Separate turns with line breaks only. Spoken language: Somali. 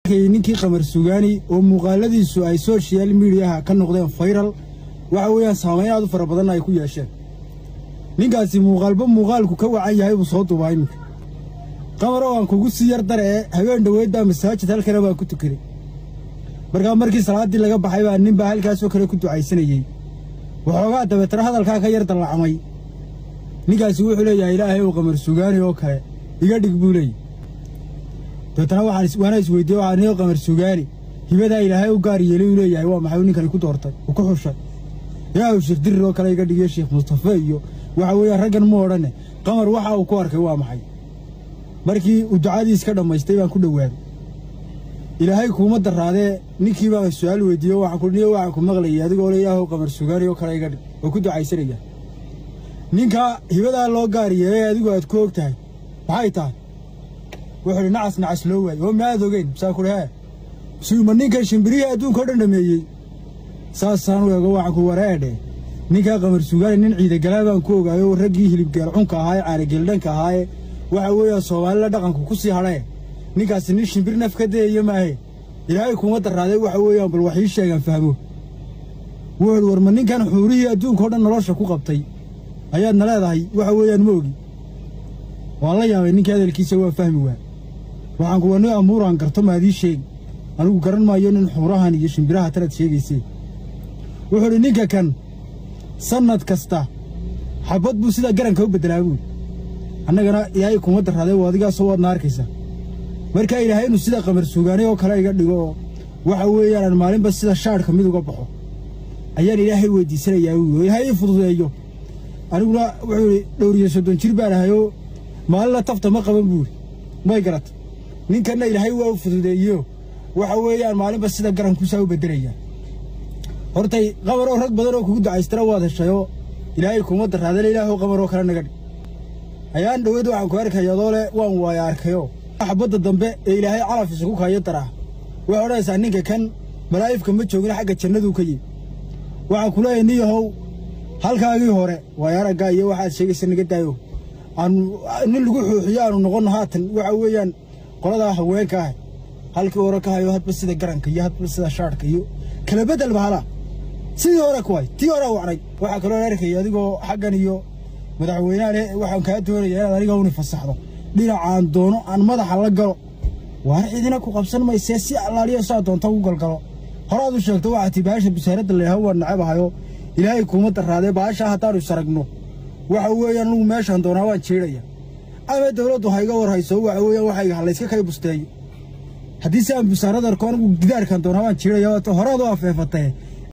ninkii qamar sugaani oo muuqaaladiisu ay social mediaha ka noqdeen fayral waxa weeyaan saamayn aad u fara badanna ay ku yeesheen ninkaasi muuqaalba muuqaalku ka wacan yahay buu soo duubaa iminka qamar oo aan kugu sii yar dare ee habeen dhoweydbaa masaajid halkana baan ku tukaday markaa markii salaaddii laga baxay baa nin baa halkaasoo kale ku ducaysanayey waxoogaa dabeetana hadalkaa ka yar dallacmay ninkaasi wuxuu leeyahay ilaahay ou qamar sugaani oo kale iga dhig buu leeyay dabeetana waana isweydiiye waxaa nio qamar sugaani hibadaa ilaahay u gaar yeelay uu leeyahay waa maxay ninkani ku doortay uu ku xushay ilaahu sheekh dirir oo kale iga dhigiyo sheekh mustafe iyo waxa weeyaan raggan mu odhane qamar waxa uu ku arkay waa maxay markii uu ducadiis ka dhammaystay baan ku dhowaaday ilaahay kuuma daraadee ninkii baan su-aal weydiiye waxaan ku niyo waxaan ku maqlayay adigoo le ilaahu qamar sugaani oo kale iga dhig oo ku ducaysanaya ninka hibadaa loo gaar yeelay adigu aad ku og tahay maxay tahay wuxuu idhi nacas nacas loo waayey oo maaad ogeyn saa kuhi hee suuma ninkan shimbirihii adduunka o dhan dhameeyey saasaan u eego waxaan ku wareedhe ninkaa qamar sugaani nin ciidagalaa baan ku ogaayo raggii hilibgeel cunka ahaaye caanageeldhanka ahaaye waxa weeyaan soomaalila dhaqanku ku sii hadhee ninkaasi nin shimbir naf ka dayayo maahe ilaahay kuma darraadee waxa weeyaan bal wax ii sheegaan fahmo wuxuuhi war ma ninkan xuurihii adduunka o dhan nolosha ku qabtay ayaadna leedahay waxa weeyaan ma ogi waan la yaabay ninkii hadalkiisa waa fahmi waa waxaan kuwa nin amuuraan garto maadii sheegi anigu garan maayo nin xuurahan iyo shimbiraha tanaad sheegaysee wuxuu idhi ninka kan sannad kasta xabad buu sidaa garanka u beddelaa buui annagana ilaahay kuma darraadee waa adigaasoo waadna arkaysa markaa ilaahay inuu sida qamar suugaanay oo kale iga dhigo oo waxa weeyaan aan maalinba sida shaadhka mid uga baxo ayaan ilaahay weyddiisanayaa wuui oo ilaahay ii fududeeyo aniguna wuxuu idhi dhowriyo soddon jir baan ahayoo maalinna tafta ma qaban buuri may garata ninkanna ilaahay waa u fududeeyeyo waxa weeyaan maalinba sida garankuusaa u beddelaya hortay qabaroo rag badan oo kugu ducaystana waad heshayoo ilaahay kuma darraadale ilaahow qabaroo kale naga dhig ayaan dhoweyd waxaan ku arkaya adoo le waan waaya arkayoo xabadda dambe ee ilaahay calaf isugu kaayo daraa waxay odhanaysaa ninka kan malaa'ifka ma joogin xagga jannaduu ka yimi waxaan ku leeyahay niyahow halkaagii hore waaya araggaa iyo waxaad sheegaysa naga daayo aanu nin lagu xuuxiyo aanu noqonno haatan waxa weeyaan qoladaa haweenka ah halkii hore ka hayo hadba sida garanka iyo hadba sida shaadhka iyo kala beddel bahala sidii hore kuway tii hore wacnay waxaa kaloo arkaya adigoo xaggan iyo madaxweynaha le waxaan kaa doonaya inaad aniga uni fasaxdo dhinacaan doono aan madaxa la galo waar cidina ku qabsan maysee si allaaliya saa doonta u galgalo horaad u sheegto waxaa tii baasha busaaradda layhaho waan nacab ahayo ilaahay kuuma darraadee baashaa haddaanu isaragno waxa weeyaan anugu meeshaan doonaa waan jeedhaya ama dawladdu ha iga war hayso waxa weeyaan waxayga halayska kay busteeyo haddii si aan busaarad arko anigu gidaarkan doonaa waan jeedhaya waata horaad u afeefatee